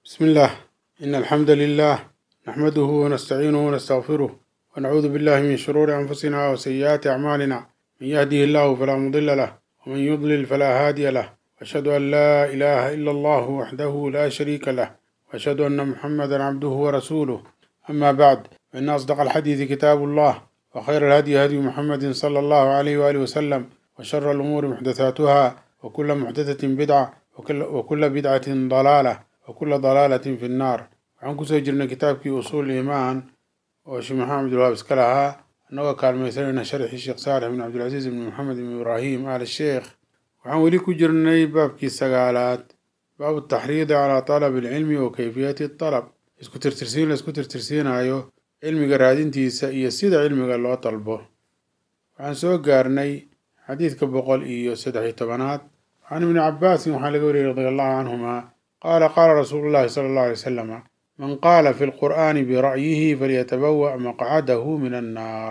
بسم الله إن الحمد لله نحمده ونستعينه ونستغفره ونعوذ بالله من شرور أنفسنا وسيئات أعمالنا من يهده الله فلا مضل له ومن يضلل فلا هادي له وأشهد أن لا إله إلا الله وحده لا شريك له وأشهد أن محمدا عبده ورسوله أما بعد فإن أصدق الحديث كتاب الله وخير الهدي هدي محمد صلى الله عليه وآله وسلم وشر الأمور محدثاتها وكل محدثة بدعة وكل, وكل بدعة ضلالة وكل ضلالة في النار waxaan kusoo jirnay kitaabkii usuul iimaan oo sheekh maxamed abdulwahaab iska lahaa annagoo kaalmaysanayna sharxii sheekh saalix bin cabdilcasiis ibn maxamed ibn ibraahim al sheekh waxaan weli ku jirnay baabkii sagaalaad baabu taxriidi calaa talabi alcilmi wa kayfiyati talab isku tirtirsiin la isku tirtirsiinayo cilmiga raadintiisa iyo sida cilmiga loo dalbo waxaan soo gaarnay xadiidka boqol iyo saddex iyo tobanaad can ibni cabaasin waxaa laga wariyey radi allahu canhuma qaala qaala rasuulu llahi sala allahu alay wasalama man qaala fi lqur'aani bira'yihi falyatabawa maqcadahu min annaar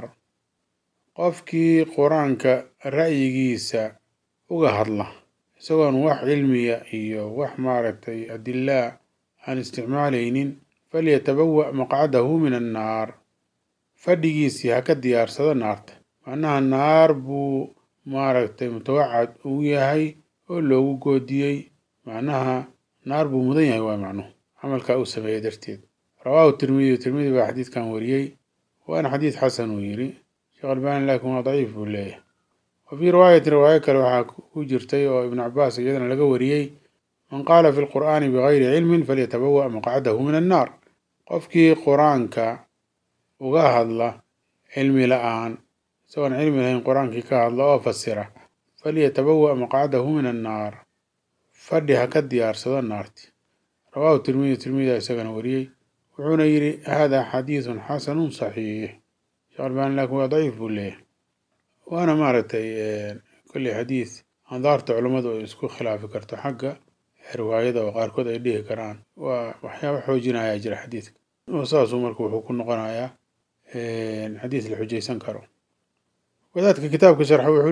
qofkii qur-aanka ra'yigiisa uga hadla isagoon wax cilmiya iyo wax maaragtay adilaa aan isticmaalaynin falyatabawa maqcadahu min annaar fadhigiisii ha ka diyaarsado naarta macnaha naar buu maaragtay mutawacad ugu yahay oo loogu goodiyey macnaha naar buu mudan yahay waa macnuhu camalkaa uu sameeyey darteed rawaahu tirmidi tirmidi baa xadiidkan wariyey waana xadiid xasan uu yidhi sheekh albani laakiin waa daciif buu leeyahay wa fii riwaayatin riwaayo kale waxaa ku jirtay oo ibnu cabaas iyadana laga wariyey man qaala fi lqur'aani bigayri cilmin falyatabawa maqcadahu min annaar qofkii qur-aanka uga hadla cilmi la-aan isagoon cilmi lahayn qur-aankii ka hadla oo fasira falyatabawa maqcadahu min annaar fadhi ha ka diyaarsado naarti rawaahu tirmidi tirmida isagana wariyey wuxuuna yidhi hada xadiidun xasanun saxiix sheekh albani laakiin waa daciif buu leeyahay waana maaragtay kolley xadiid andaarta culummadu ay isku khilaafi karto xagga riwaayada oo qaarkood ay dhihi karaan waa waxyaaba xoojinayaa jira xadiidka oo saasuu marka wuxuu ku noqonayaa xadiid la xujaysan karo wadaadka kitaabka sharxa wuxuu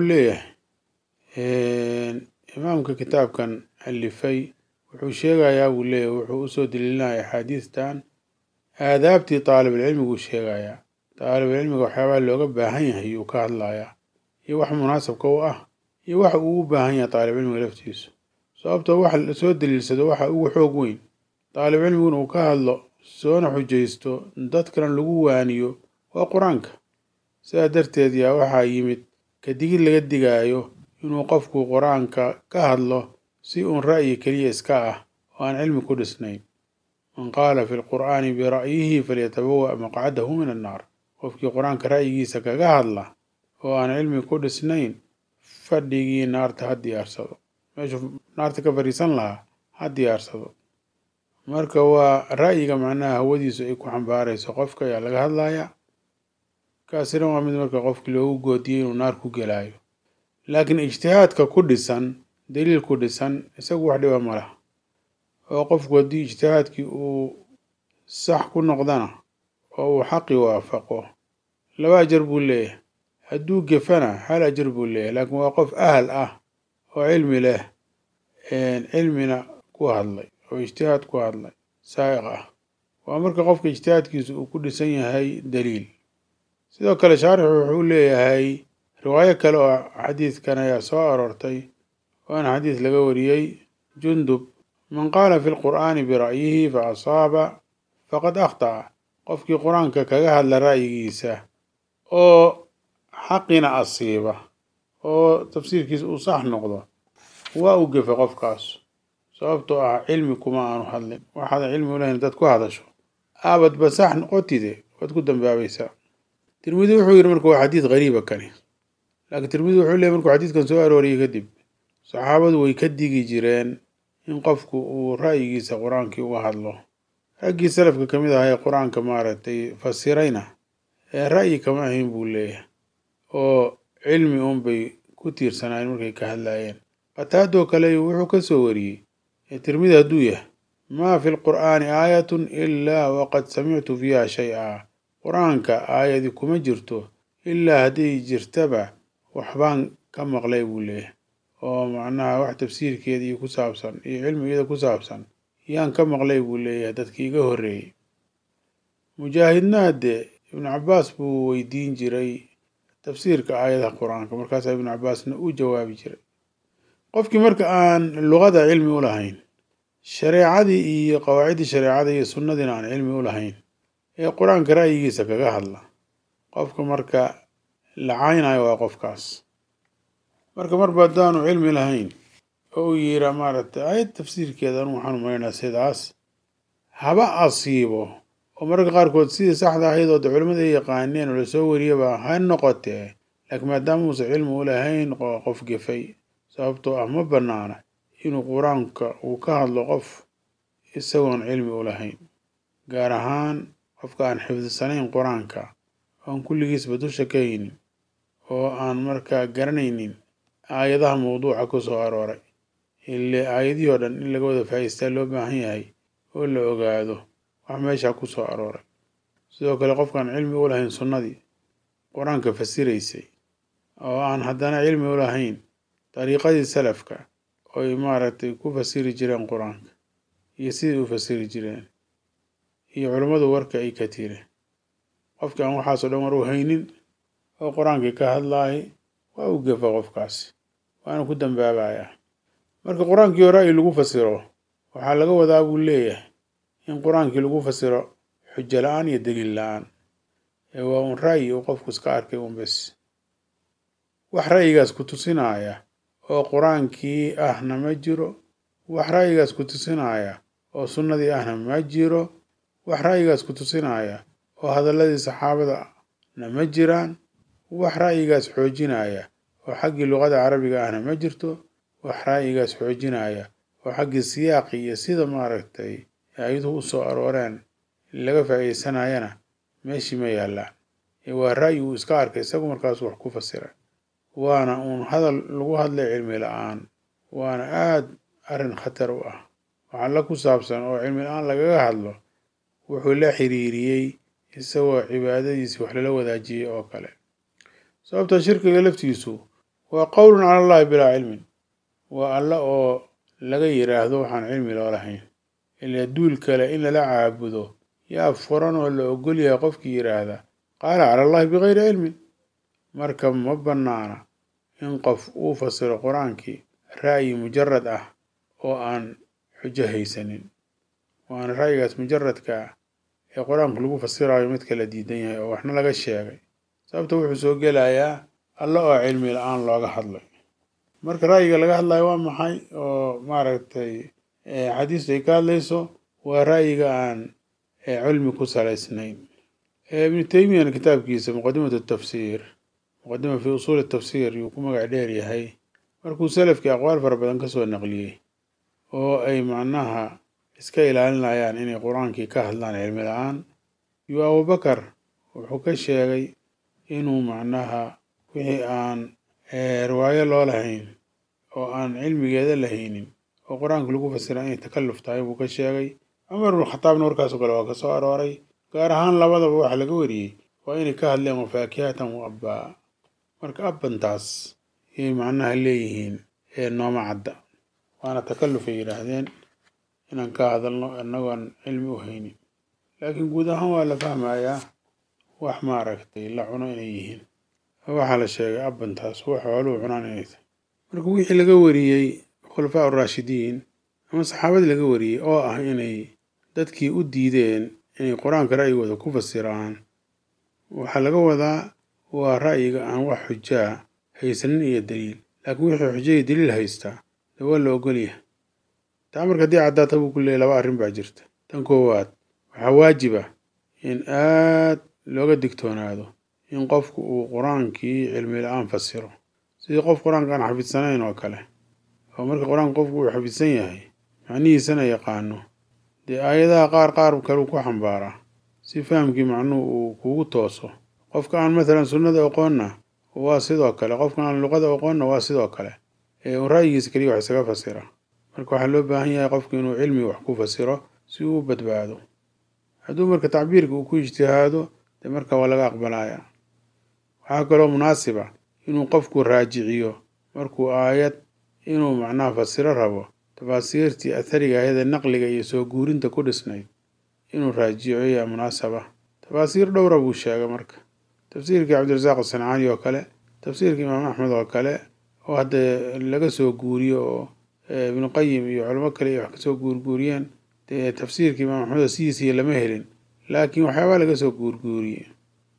leeyahay imaamka kitaabkan alifay wuxuu sheegayaa buu leeyahy wuxuu usoo daliilinaya axaadiistan aadaabtii taalibulcilmiguu sheegayaa taalibulcilmiga waxyaabaha looga baahan yahay yuu ka hadlayaa iyo wax munaasabka u ah iyo waxa uu u baahan yahay taalibcilmiga laftiisu sababtoo wax lasoo daliilsado waxa ugu xoog weyn taalibcilmiguna uu ka hadlo soona xujaysto dadkana lagu waaniyo waa qur-aanka sidaa darteed yaa waxaa yimid kadigid laga digaayo inuu qofku qur-aanka ka hadlo si uun ra'yi keliya iska ah oo aan cilmi ku dhisnayn man qaala fi lqur'aani bira'yihi falyatabawa maqcadahu min annaar qofkii qur-aanka ra'yigiisa kaga hadla oo aan cilmi ku dhisnayn fadhigii naarta ha diyaarsado meeshuu naarta ka fadhiisan lahaa ha diyaarsado marka waa ra'yiga macnaha hawadiisu ay ku xambaarayso qofka ayaa laga hadlayaa kaasina waa mid marka qofkii loogu goodiyey inuu naar ku gelaayo laakiin ijtihaadka ku dhisan daliil ku dhisan isagu wax dhiba ma laha oo qofku haddii ijtihaadkii uu sax ku noqdana oo uu xaqi waafaqo laba ajar buu leeyahay hadduu gefana hal ajar buu leeyahay laakiin waa qof ahal ah oo cilmi leh cilmina ku hadlay oo ijtihaad ku hadlay saa'iq ah waa marka qofka ijtihaadkiisu uu ku dhisan yahay daliil sidoo kale shaarixu wuxuu leeyahay riwaayo kale oo xadiidkan ayaa soo aroortay waana xadiis laga wariyey jundub man qaala fi lqur'aani bira'yihi fa asaaba faqad akhta'a qofkii qur-aanka kaga hadla ra'yigiisa oo xaqina asiiba oo tafsiirkiisa uu sax noqdo waa u gefa qofkaas sababtoo ah cilmi kuma aanu hadlin waxaad cilmi u lahayn dad ku hadasho aabadba sax noqotide waad ku dambaabaysaa tirmidi wuxuu yidhi marka waa xadiid gariiba kani laakiin tirmidi wuxuu leeyay markuu xadiidkan soo arooriyey kadib saxaabadu way ka digi jireen in qofku uu ra'yigiisa qur-aankii uga hadlo raggii salafka ka mid ahaa ee qur-aanka maaragtay fasirayna ee ra'yi kama ahayn buu leeyahay oo cilmi unbay ku tiirsanaayeen markay ka hadlaayeen qataadoo kale wuxuu ka soo wariyey ee tirmidi hadduu yahay maa fi lqur'aani aayatun ilaa waqad samictu fiiha shay-a qur-aanka aayadi kuma jirto ilaa hadday jirtaba waxbaan ka maqlay buu leeyahay oo macnaha wax tafsiirkeeda iyo ku saabsan iyo cilmi iyada ku saabsan yaan ka maqlay buu leeyahay dadkii iga horreeyey mujaahidna haddee ibnu cabbaas buu weydiin jiray tafsiirka aayadaha qur-aanka markaasaa ibnu cabbaasna u jawaabi jiray qofkii marka aan luqada cilmi u lahayn shareecadii iyo qawaaciddii shareecada iyo sunnadiina aan cilmi u lahayn ee qur-aanka ra'yigiisa kaga hadla qofka marka lacaynayo waa qofkaas marka marba haddaanu cilmi lahayn oo uu yiraa maaragtay aayad tafsiirkeeda anu waxaan umalaynaa sidaas haba asiibo oo mararka qaarkood sidii saxda ahayd oo de culimmada ay yaqaaneen oo lasoo wariyaba ha noqotee laakiin maadaama uusan cilmi u lahayn qof gefay sababtoo ah ma bannaana inuu qur-aanka uu ka hadlo qof isagoon cilmi u lahayn gaar ahaan qofka aan xifdisanayn qur-aanka oon kulligiisba dusha ka haynin oo aan markaa garanaynin aayadaha mawduuca ku soo arooray ile aayadihii oo dhan in laga wada faa'iistaa loo baahan yahay oo la ogaado wax meesha ku soo arooray sidoo kale qofkaan cilmi u lahayn sunnadii qur-aanka fasiraysay oo aan haddana cilmi u lahayn dariiqadii salafka oy maaragtay ku fasiri jireen qur-aanka iyo sidai u fasiri jireen iyo culummadu warka ay ka tiri qofkii aan waxaasoo dhan war u haynin oo qur-aankii ka hadlaayay waa u gefa qofkaasi waana ku dambaabayaa marka qur-aankii oo ra'yi lagu fasiro waxaa laga wadaa buu leeyahay in qur-aankii lagu fasiro xujo la-aan iyo daliil la-aan ee waa un ra'yi uu qofku iska arkay un bes wax ra'yigaas ku tusinaya oo qur-aankii ahna ma jiro wax ra'yigaas ku tusinaya oo sunnadii ahna ma jiro wax ra'yigaas ku tusinaya oo hadalladii saxaabada na ma jiraan wax ra'yigaas xoojinaya oo xaggii luqada carabiga ahna ma jirto wax ra'yigaas xoojinaya oo xaggii siyaaqi iyo sida maaragtay ayaduhu u soo arooreen laga faa'iidaysanayana meeshii ma yaallaan ee waa ra'yi uu iska arkay isagu markaasu wax ku fasira waana uun hadal lagu hadlay cilmi la-aan waana aada arrin khatar u ah waxaa la ku saabsan oo cilmi la-aan lagaga hadlo wuxuu la xiriiriyey isagoo cibaadadiisii wax lala wadaajiyey oo kale sababta shirkiga laftiisu waa qowlun cala allahi bilaa cilmin waa alla oo laga yidhaahdo waxaan cilmi loo lahayn ilaa duul kale in lala caabudo yaa furan oo la ogol yahay qofkii yidhaahda qaala cala allahi bikayri cilmin marka ma bannaana in qof uu fasiro qur-aankii ra'yi mujarad ah oo aan xujo haysanin waana ra'yigaas mujaradka ah ee qur-aanku lagu fasirayo midka la diidan yahay oo waxna laga sheegay sababta wuxuu soo gelayaa alla oo cilmi la-aan looga hadlay marka ra'yiga laga hadlayo waa maxay oo maaragtay xadiistu ay ka hadlayso waa ra'yiga aan cilmi ku salaysnayn ibnu taymiyana kitaabkiisa muqadimatu tafsiir muqadima fi usuuli tafsiir yuu ku magac dheer yahay markuu salafkii aqwaal fara badan ka soo naqliyey oo ay macnaha iska ilaalinayaan inay qur-aankii ka hadlaan cilmi la-aan yuu abubakar wuxuu ka sheegay inuu macnaha wixii aan riwaayo loo lahayn oo aan cilmigeeda lahaynin oo qur-aanka lagu fasira inay takalluf tahay buu ka sheegay cumar ibnu khataabna warkaasoo kale waa ka soo arooray gaar ahaan labadaba waxa laga wariyey waa inay ka hadleen wafaakihatan wa abbaa marka abbantaas yay macnaha leeyihiin ee nooma cadda waana takalluf ay yidhaahdeen inaan ka hadalno innagoon cilmi u haynin laakiin guud ahaan waa la fahmayaa wax maaragtay la cuno inay yihiin waxaa la sheegay abbantaas wax xooluhu cunaan inay tahay marka wixii laga wariyey khulafaa uraashidiin ama saxaabadii laga wariyey oo ah inay dadkii u diideen inay qur-aanka ra'yigooda ku fasiraan waxaa laga wadaa waa ra'yiga aan wax xujaa haysanin iyo daliil laakiin wixii xujaya daliil haystaa de waa la ogolyahay taa marka haddii caddaata buu ku leeyay laba arrin baa jirta tan koowaad waxaa waajib ah in aad looga digtoonaado in qofku uu qur-aankii cilmi la-aan fasiro sidii qof qur-aanka aan xafidsanayn oo kale oo marka qur-aanka qofku uu xafidsan yahay macnihiisana yaqaano dee aayadaha qaar qaar kaleu ku xambaaraa si fahamkii macnuhu uu kugu tooso qofka aan mathalan sunnada aqoonna waa sidoo kale qofka aan luqada aqoonna waa sidoo kale ee uu ra'yigiisa keliya wax isaga fasira marka waxaa loo baahan yahay qofku inuu cilmi wax ku fasiro si uu u badbaado hadduu marka tacbiirka uu ku ijtihaado dee marka waa laga aqbalaya waxaa kaloo munaasiba inuu qofku raajiciyo markuu aayad inuu macnaha fasiro rabo tafaasiirtii athariga ahayd ee naqliga iyo soo guurinta ku dhisnayd inuu raajico yaa munaasaba tafaasiir dhowra buu sheegay marka tafsiirkii cabdirasaaq asancaani oo kale tafsiirka imaam axmed oo kale oo hadda laga soo guuriyo oo ibnu qayim iyo culamo kale iyo wax kasoo guurguuriyeen dee tafsiirka imaam axmed sidiisiiyo lama helin laakiin waxyaabaa laga soo guurguuriyey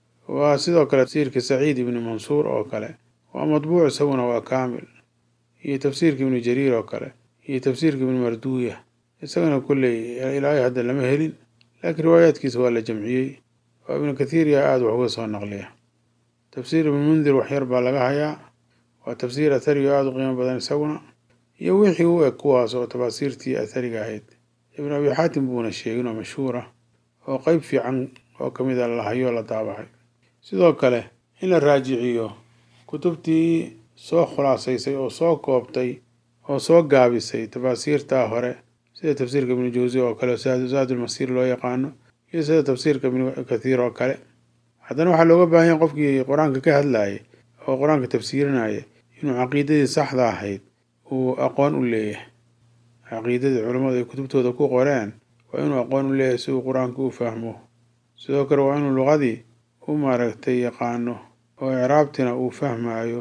waa sidoo kale tafsiirka saciid ibni mansuur oo kale waa matbuuc isaguna waa kaamil iyo tafsiirka ibnu jariir oo kale iyo tafsiirka ibnu marduuya isagana kolley ilaahay hadda lama helin laakiin riwaayaadkiisa waa la jamciyey oo ibnu kathiir yaa aada wax uga soo naqliya tafsiir ibnu mundir waxyar baa laga hayaa waa tafsiir athariga aada u qiimo badan isaguna iyo wixii u eg kuwaas oo tafaasiirtii athariga ahayd ibnu abi xaatim buuna sheegin oo mashhuura oo qeyb fiican oo kamid a la hayo la daabacay sidoo kale in la raajiciyo kutubtii soo khulaasaysay oo soo koobtay oo soo gaabisay tafaasiirtaa hore sida tafsiirka ibnu jawsi oo kale zaadulmasiir loo yaqaano iyo sida tafsiirka ibnu kathiir oo kale haddana waxaa looga baahan yahay qofkii qur-aanka ka hadlayay oo qur-aanka tafsiirinaya inuu caqiidadii saxda ahayd uu aqoon u leeyahay caqiidadii culammadu ay kutubtooda ku qoreen waa inuu aqoon u leeyahay si uu qur-aanka u fahmo sidoo kale waa inuu luqadii u maaragtay yaqaano oo icraabtina uu fahmaayo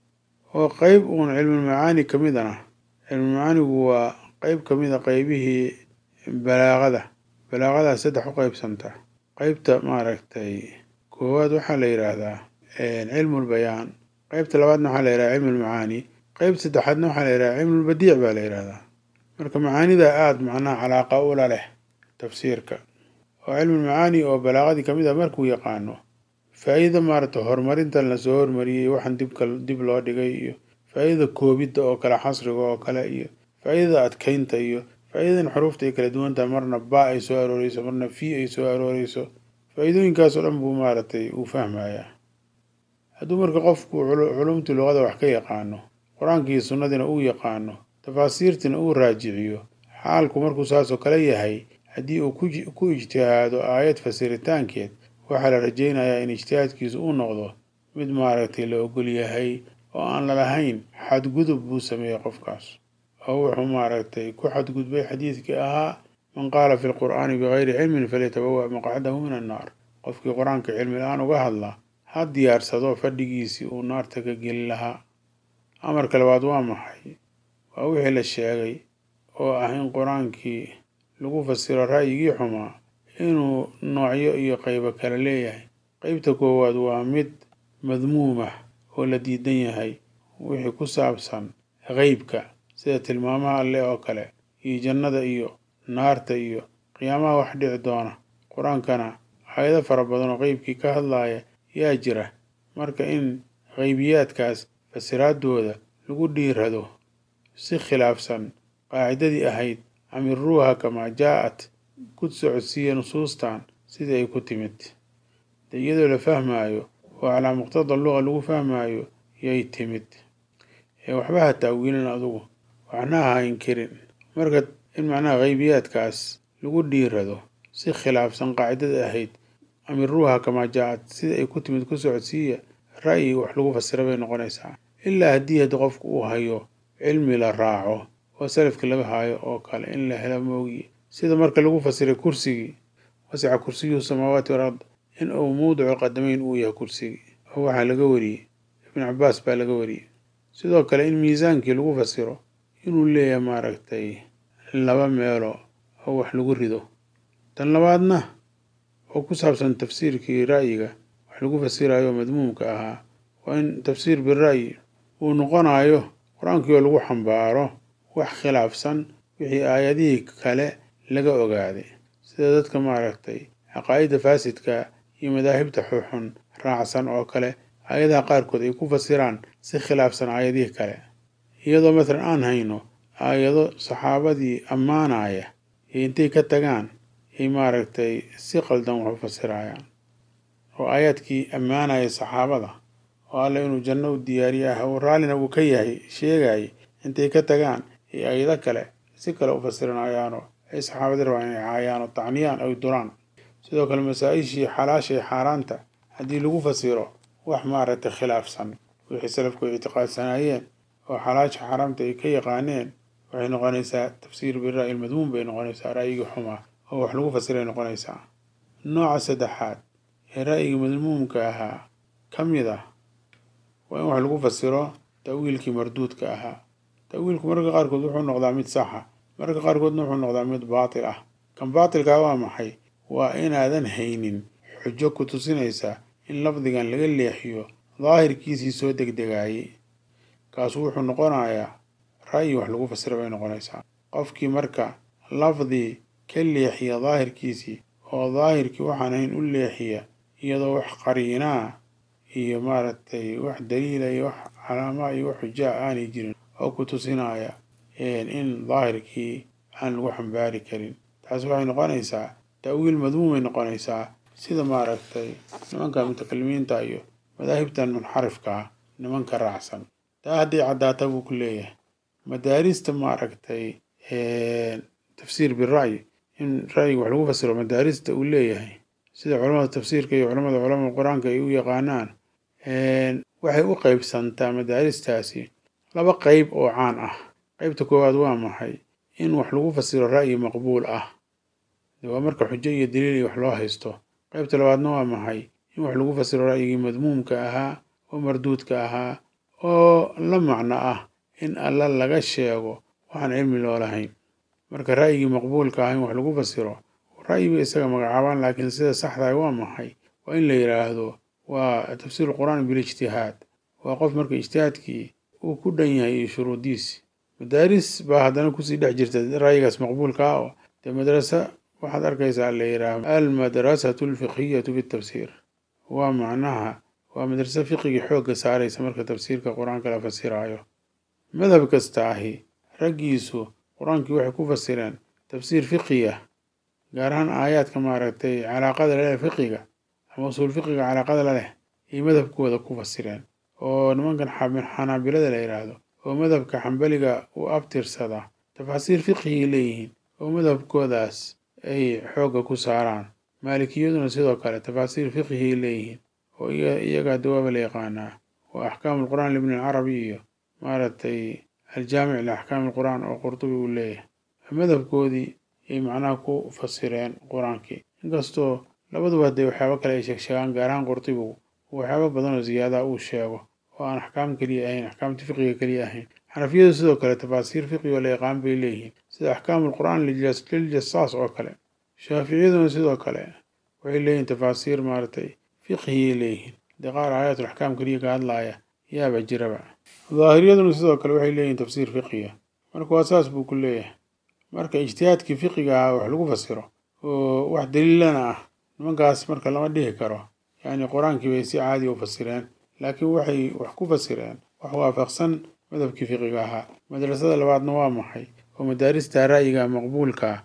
oo qeyb uun cilmulmacaani ka mid ana cilmulmacaanigu waa qeyb ka mid a qeybihii balaaqada balaaqadaa saddex u qeybsanta qeybta maaragtay koowaad waxaa la yidhaahdaa cilmulbayaan qeybta labaadna waxaa la yidhahdaa cilmulmacaani qeyb saddexaadna waxaa la yidhahdaa cilmulbadiic baa la yidhahdaa marka macaanida aada macnaha calaaqa ula leh tafsiirka oo cilmulmacaani oo balaaqadii kamid ah markuu yaqaano faa-iida maaragtay horumarintan lasoo hormariyey waxaan dibka dib loo dhigay iyo faa-iidada koobidda oo kale xasriga oo kale iyo faa-iidada adkeynta iyo faa-iidadan xuruufta ay kala duwantaha marna ba ay soo arooreyso marna fi ay soo arooreyso faa-iidooyinkaasoo dhan buu maaragtay uu fahmayaa hadduu marka qofku culumtii luqada wax ka yaqaano qur-aankii sunnadiina uu yaqaano tafaasiirtiina uu raajiciyo xaalku markuu saasoo kale yahay haddii uu ku ijtihaado aayad fasiritaankeed waxaa la rajaynayaa in ijtihaadkiisu uu noqdo mid maaragtay la ogol yahay oo aan lalahayn xadgudub buu sameeyey qofkaas oo wuxuu maaragtay ku xadgudbay xadiidkii ahaa man qaala fi lqur'aani bigayri cilmin falyatabawa maqcadahu min annaar qofkii qur-aanka cilmi la-aan uga hadla ha diyaarsado fadhigiisii uu naarta ka geli lahaa amarka labaad waa maxay waa wixii la sheegay oo ah in qur-aankii lagu fasiro ra'yigii xumaa inuu noocyo iyo qeybo kale leeyahay qeybta koowaad waa mid madmuumah oo la diidan yahay wixii ku saabsan qeybka sida tilmaamaha alleh oo kale iyo jannada iyo naarta iyo qiyaamaha wax dhici doona qur-aankana aayado fara badan oo qeybkii ka hadlaaya yaa jira marka in qeybiyaadkaas fasiraadooda lagu dhiirado si khilaafsan qaacidadii ahayd amiruuha kamaa jaa-at ku socodsiiya nusuustan sidii ay ku timid de iyadoo la fahmaayo oo calaa muqtada luqa lagu fahmaayo yay timid ee waxba ha taawiilin adugu waxna ha inkirin marka in macnaha qeybiyaadkaas lagu dhiirado si khilaafsan qaacidada ahayd amiruuha kamaa jaa-at sidii ay ku timid ku socodsiiya ra'yi wax lagu fasira bay noqonaysaa ilaa haddii haddi qofku uu hayo cilmi la raaco oo salafki laga haayo oo kale in la helo moogiye sida marka lagu fasiray kursigii wasica kursiyuhu samaawaati walard in uu mawdicu qadameyn uu yahay kursigii oo waxaa laga wariyey ibnu cabaas baa laga wariyey sidoo kale in miisaankii lagu fasiro inuu leeyahay maaragtay laba meelo oo wax lagu rido tan labaadna oo ku saabsan tafsiirkii ra'yiga wax lagu fasirayo madmuumka ahaa waa in tafsiir bira'yi uu noqonayo qur-aankii oo lagu xambaaro wax khilaafsan wixii aayadihii kale laga ogaaday sida dadka maaragtay caqaa'idda faasidka iyo madaahibta xuxun raacsan oo kale aayadaha qaarkood ay ku fasiraan si khilaafsan aayadihii kale iyadoo mathalan aan hayno aayado saxaabadii ammaanaya iyo intay ka tagaan ay maaragtay si qaldan wax u fasirayaan oo aayaadkii ammaanaya saxaabada oo alle inuu janno u diyaariye ah uu raallina uu ka yahay sheegayay intay ka tagaan iyo aayado kale si kale u fasiranayaanoo ay saxaabadii rabaan inay caayaan oo tacniyaan ay duraan sidoo kale masaa-ishii xalaasha ee xaaraanta haddii lagu fasiro wax maaragtay khilaafsan wixii salafku ay ictiqaadsanaayeen oo xalaasha xaaraamta ay ka yaqaaneen waxay noqonaysaa tafsiir bira'yi lmadmuum bay noqonaysaa ra'yigii xumaa oo wax lagu fasiray noqonaysaa nooca saddexaad ee ra'yigii madmuumka ahaa ka mid ah waa in wax lagu fasiro ta'wiilkii marduudka ahaa ta'wiilku mararka qaarkood wuxuu noqdaa mid saxa mararka qaarkoodna wuxuu noqdaa mid baatil ah kan baatilkaa waa maxay waa inaadan haynin xujo ku tusinaysa in lafdigan laga leexiyo daahirkiisii soo degdegaayey kaasu wuxuu noqonayaa ra'yi wax lagu fasira bay noqonaysaa qofkii marka lafdi ka leexiya daahirkiisii oo daahirkii waxaan ahayn u leexiya iyadoo wax qariinaa iyo maaragtay wax daliila iyo wax calaamaa iyo wax xujaa aanay jirin oo ku tusinaya in daahirkii aan lagu xambaari karin taasi waxay noqonaysaa ta'wiil madmuumay noqonaysaa sida maaragtay nimanka mutakalimiinta iyo madaahibtan munxarifkaa nimanka raacsan taa hadday caddaata buu ku leeyahay madaarista maaragtay tafsiir bira'yi in ra'yiga wax lagu fasiro madaarista uu leeyahay sida culamada tafsiirka iyo culamada culamada qur-aanka ay u yaqaanaan waxay u qeybsantaa madaaristaasi laba qeyb oo caan ah qeybta koowaad waa maxay in wax lagu fasiro ra'yi maqbuul ah waa marka xujo iyo daliil iyo wax loo haysto qeybta labaadna waa maxay in wax lagu fasiro ra'yigii madmuumka ahaa oo marduudka ahaa oo la macno ah in alla laga sheego waxaan cilmi loo lahayn marka ra'yigii maqbuulka ah in wax lagu fasiro ra'yi bay isaga magacaabaan laakiin sida saxdahay waa maxay waa in la yidhaahdo waa tafsiiru qur-aan bilijtihaad waa qof marka ijtihaadkii uu ku dhan yahay iyo shuruudiisi madaaris baa haddana kusii dhex jirta ra'yigaas maqbuulka ah oo dee madrasa waxaad arkaysaa la yidhaahdo almadrasatu alfiqhiyatu bitafsiir waa macnaha waa madrasa fiqigii xoogga saaraysa marka tafsiirka qur-aanka la fasiraayo madhab kasta ahi raggiisu qur-aankii waxay ku fasireen tafsiir fiqiya gaar ahaan aayaadka maaragtay calaaqada laleh fiqiga ama usuul fiqiga calaaqada la leh iyo madhabkooda ku fasireen oo nimankan xanaabilada la yidhaahdo oo madhabka xambaliga u abtirsada tafaasiir fiqigay leeyihiin oo madhabkoodaas ay xoogga ku saaraan maalikiyaduna sidoo kale tafaasiir fiqigay leeyihiin oo iyagaa dawaaba la yaqaanaa waa axkaamu lqur'aan libni alcarabi iyo maaragtay aljaamic liaxkaami alqur'aan oo qurtubi uu leeyahay madhabkoodii ay macnaha ku fasireen qur-aankii inkastoo labaduba haddee waxyaabo kale ay sheegsheegaan gaar ahaan qurtubigu waxyaabo badan oo ziyaadaha uu sheego oo aan axkaam keliya ahayn axkaamta fiqiga keliya ahayn xanafiyadu sidoo kale tafaasiir fiqigo la yaqaan bay leeyihiin sida axkaamu alqur'aan liljasaas oo kale shaaficiyaduna sidoo kale waxay leeyihiin tafaasiir maaragtay fiqhiyay leeyihiin dee qaar aayatul axkaam keliya ka hadlaaya yaaba jiraba daahiriyaduna sidoo kale waxay leeyihiin tafsiir fiqiya marka waa saas buu ku leeyahay marka ijtihaadkii fiqiga ahaa wax lagu fasiro oo wax daliilana ah nimankaas marka lama dhihi karo yacni qur-aankii bay si caadi u fasireen laakiin waxay wax ku fasireen wax waafaqsan madhabkii fiqiga ahaa madrasada labaadna waa maxay oo madaarista ra'yiga maqbuulka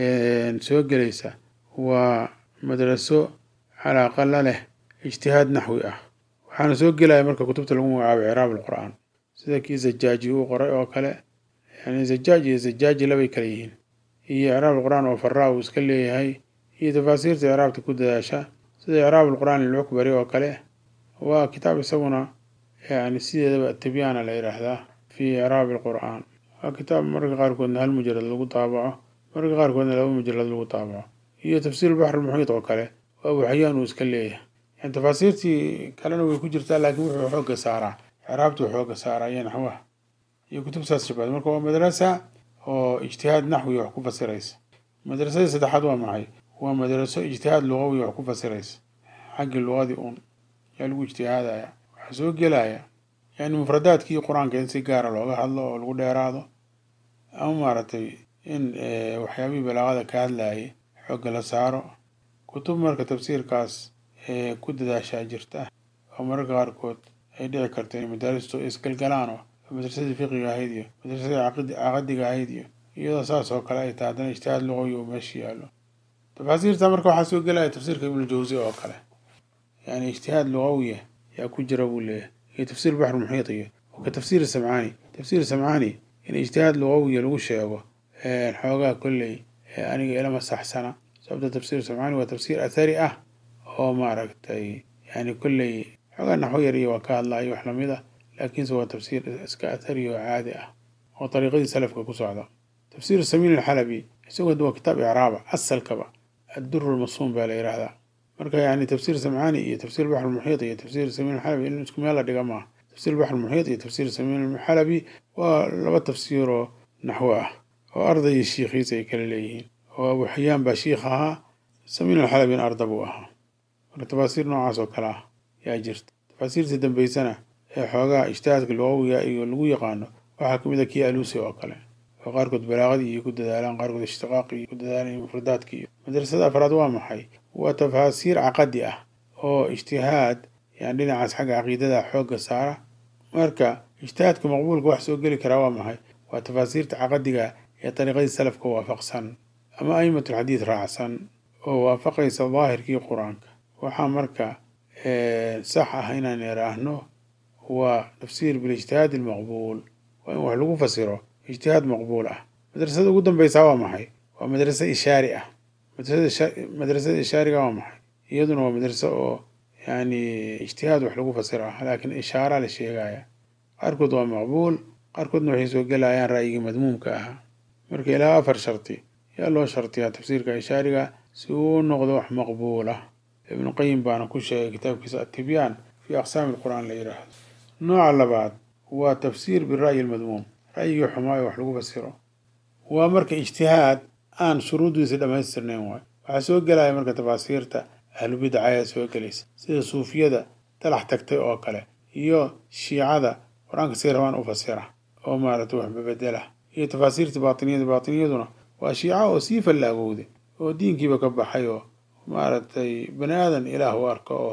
soo gelaysa waa madraso calaaqa la leh ijtihaad naxwi ah waxaana soo gelaya marka kutubta lagu magacaabo icraab alqur'aan sida kii zajaaji uu qoray oo kale yani zajaaj iyo zajaaji labay kala yihiin iyo icraab alqur'aan oo faraa uu iska leeyahay iyo tafaasiirta icraabta ku dadaasha sida icraab alqur'aan lilcukbari oo kale waa kitaab isaguna yani sideedaba tibyaana la yidhaahdaa fii icraabi alqur'aan waa kitaab mararka qaarkoodna hal mujarad lagu daabaco mararka qaarkoodna laba mujarad lagu daabaco iyo tafsiir baxr almuxiit oo kale oo abu xayaan uu iska leeyahay yani tafaasiirtii kalena way ku jirtaa laakiin wuxuu xoogga saaraa icraabtuu xoogga saaraa iyo naxwaha iyo kutubtaas shabaad marka waa madrasa oo ijtihaad naxwi wax ku fasiraysa madrasadii saddexaad waa maxay waa madraso ijtihaad lugawi wax ku fasiraysa xaggii lugadii uun yaa lagu ijtihaadaya waxaa soo gelaya yani mufradaadkii qur-aanka in si gaara looga hadlo oo lagu dheeraado ama maaragtay in waxyaabihii balaaqada ka hadlayay xoogga la saaro kutub marka tafsiirkaas ku dadaashaa jirta oo mararka qaarkood ay dhici karto in madaaristu isgalgalaan oo madrasadii fiqiga ahayd iyo madrasadii caqadiga ahayd iyo iyadoo saas oo kale ay tahay haddana ijtihaad luqawi oo meesha yaallo tafaasiirta marka waxaa soo gelaya tafsiirka ibnujawsi oo kale yani ijtihaad luqawiya yaa ku jira buu leeyahay iyo tafsiir baxr muxiit iyo ka tafsiir samcaani tafsiir samcaani in ijtihaad luqawiya lagu sheego xoogaa kolley aniga ilama saxsana sababta tafsiir samcaani waa tafsiir athari ah oo maaragtay yani kolley xoogaa naxwo yar iyo waa ka hadlaayo wax lamid ah laakiinse waa tafsiir iska athari oo caadi ah oo dariiqadii salafka ku socda tafsiir samiin alxalabi isagoo waa kitaab icraaba asalkaba adduru lmasuum baa la yidhaahdaa marka yani tafsiir samcaani iyo tafsiir baxr lmuxiit iyo tafsiir samiin alxalabi in isku meel la dhiga maaha tafsiir baxr lmuxiit iyo tafsiir samiin alxalabi waa laba tafsiiroo naxwo ah oo ardayi shiikhiisa ay kala leeyihiin oo abu xayaan baa shiikh ahaa samiin alxalabin arda buu ahaa marka tafaasiir noocaas oo kale ah yaa jirta tafaasiirtii dambeysana ee xoogaha ijtihaadka lugawiga iyo lagu yaqaano waxaa kamid a kii alusi oo kale oo qaarkood balaaqadii iyo ku dadaalaan qaarkood ishtiqaaqi iyo ku dadaalaan iyo mufradaadki iyo madrasada afraad waa maxay waa tafaasiir caqadi ah oo ijtihaad yani dhinacaas xagga caqiidada xoogga saara marka ijtihaadka maqbuulka wax soo geli karaa waa maxay waa tafaasiirta caqadiga ee dariiqadii salafka waafaqsan ama a'imatulxadiid raacsan oo waafaqaysa daahirkii qur-aanka waxaa marka sax ah inaan iraahno waa tafsiir bilijtihaad almaqbuul waa in wax lagu fasiro ijtihaad maqbuul ah madrasada ugu dambeysaa waa maxay waa madrasa ishaari ah madrasada ishaariga waa maxay iyaduna waa madraso oo yani ijtihaad wax lagu fasiro ah laakiin ishaara la sheegaya qaarkood waa maqbuul qaarkoodna waxay soo gelayaan ra'yigii madmuumka ahaa marka ilaa afar sharti yaa loo shartiyaa tafsiirka ishaariga si uu noqdo wax maqbuul ah ibnu qayim baana ku sheegay kitaabkiisa atibyaan fii aqsaami alqur'aan la yidhaahdo nooca labaad waa tafsiir bira'yi almadmuum ra'yigii xumaayo wax lagu fasiro waa marka ijtihaad aan shuruuddiisa dhammaystirnayn waayo waxaa soo gelaya marka tafaasiirta ahlubidca ayaa soo gelaysa sida suufiyada dalax tagtay oo kale iyo shiicada qur-aanka say rabaan u fasira oo maaragtay wax babedela iyo tafaasiirta baatiniyada baatiniyaduna waa shiica oo sii fallaagowda oo diinkiiba ka baxay oo maaragtay bani aadan ilaah u arka oo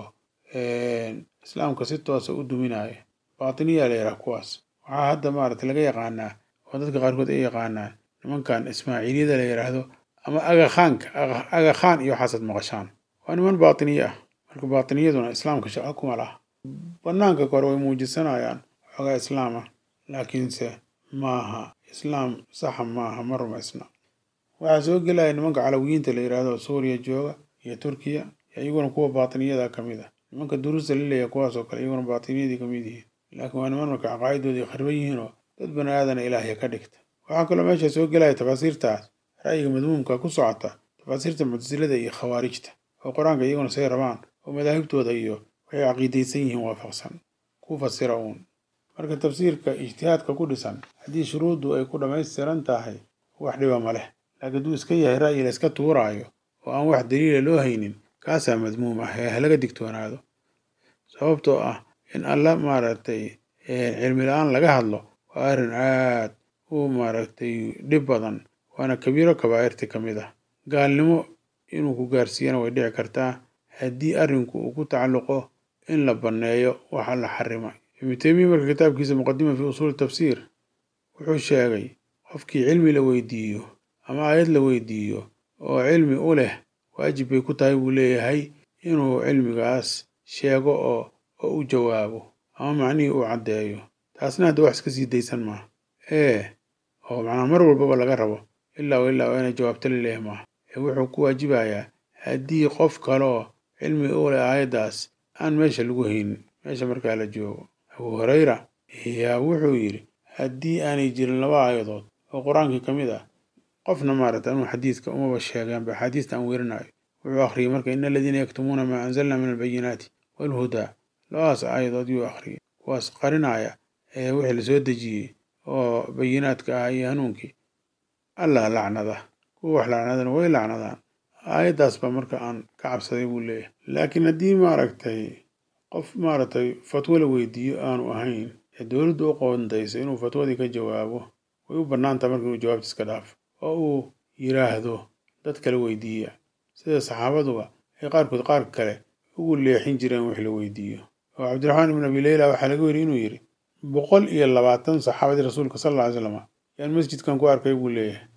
islaamka si toosa u duminaya baatiniya la yidhaha kuwaas waxaa hadda maaragtay laga yaqaanaa oo dadka qaarkood ay yaqaanaan nimankan ismaaciiliyada la yidhaahdo ama agakhaanka agakhaan iyo waxaasad maqashaan waa niman baatiniye ah marka baatiniyaduna islaamka shaqo kuma laha banaanka kore way muujisanayaan xoogaa islaam ah laakiinse maaha islaam saxa maaha ma rumaysna waxaa soo gelaya nimanka calawiyiinta la yidhaahdo suuriya jooga iyo turkiya iyaguna kuwa baatiniyada ka mid ah nimanka duruusta la leeyahay kuwaas oo kale iyaguna baatiniyadii ka mid yihiin laakiin waa niman marka caqaa'idoodii khariban yihiin oo dad bani aadana ilaahya ka dhigta waxaa kaloo meesha soo gelaya tafaasiirtaas ra'yiga madmuumka ku socota tafaasiirta muctasilada iyo khawaarijta oo qur-aanka iyaguna say rabaan oo madaahibtooda iyo waxay caqiidaysan yihiin waafaqsan ku fasira uun marka tafsiirka ijtihaadka ku dhisan haddii shuruuddu ay ku dhammaystiran tahay wax dhiba ma leh laakiin hadduu iska yahay ra'yi la iska tuuraayo oo aan wax daliila loo haynin kaasaa madmuum ah ee halaga digtoonaado sababtoo ah in alla maaragtay cilmi la-aan laga hadlo waa arrin aad u maaragtay dhib badan waana kabiiro kabaa'irti ka mid ah gaalnimo inuu ku gaarsiiyana way dhici kartaa haddii arrinku uu ku tacalluqo in la banneeyo waxa la xarimay ibnu teymiya marka kitaabkiisa muqadima fi usuuli tafsiir wuxuu sheegay qofkii cilmi la weydiiyo ama aayad la weydiiyo oo cilmi u leh waajib bay ku tahay buu leeyahay inuu cilmigaas sheego oo oo u jawaabo ama macnihii uu caddeeyo taasna hadda wax iska sii daysan maaha ee oo macnaha mar walbaba laga rabo ilaa o ilaa waa inay jawaabta la leeyahay maaha ee wuxuu ku waajibayaa haddii qof kaloo cilmi u leh aayaddaas aan meesha lagu haynin meesha markaa la joogo abuu hurayra yaa wuxuu yidhi haddii aanay jirin laba aayadood oo qur-aankii ka mid ah qofna maaragta anuu xadiidka umaba sheegaanba axaadiista aan werinayo wuxuu akhriyey marka ina aladiina yaktumuuna maa anzalna min albayinaati waalhudaa labadaas aayadood yuu akhriyey kuwaas qarinaya ee wixii lasoo dejiyey oo bayinaadka ah iyo hanuunkii allah lacnada kuwa wax lacnadana way lacnadaan aayaddaas baa marka aan ka cabsaday buu leeyahay laakiin haddii maaragtay qof maaragtay fatwo la weydiiyo aanu ahayn ee dowladdu u qoondaysa inuu fatwadii ka jawaabo way u bannaantaha marka inuu jawaabta iska dhaafo oo uu yidhaahdo dad kale weydiiya sida saxaabaduba ay qaarkood qaar kale ugu leexin jireen wix la weydiiyo oo cabdiraxmaan ibn abi leyla waxaa laga weri inuu yidhi boqol iyo labaatan saxaabadii rasuulka sal alla ly slam yaan masjidkan ku arkay buu leeyahay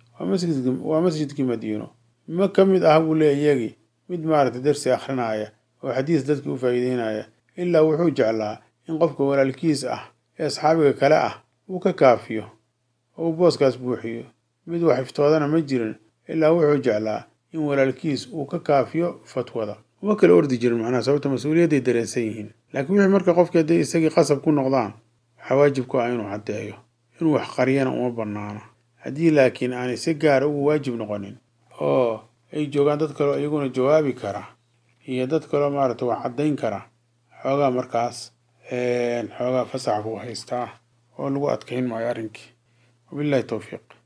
waa masjidkii madiino ma ka mid ah buu leeyahy iyagii mid maaragtay darsi akhrinaya oo xadiis dadkii u faa'iideynaya ilaa wuxuu jeclaa in qofka walaalkiis ah ee asxaabiga kale ah uu ka kaafiyo oo uu booskaas buuxiyo mid wax iftoodana ma jirin ilaa wuxuu jeclaa in walaalkiis uu ka kaafiyo fatwada uma kala ordi jirin macnaha sababta mas-uuliyadday dareensan yihiin laakiin wixii marka qofki hadday isagii qasab ku noqdaan waxaa waajib ku ah inuu caddeeyo inuu wax qariyana uma banaano haddii laakiin aanay si gaara ugu waajib noqonin oo ay joogaan dad kaleo iyaguna jawaabi kara iyo dad kaloo maarata wax caddayn kara xoogaa markaas xoogaa fasax buu haystaa oo lagu adkayn maayo arrinkii wabillahi towfiiq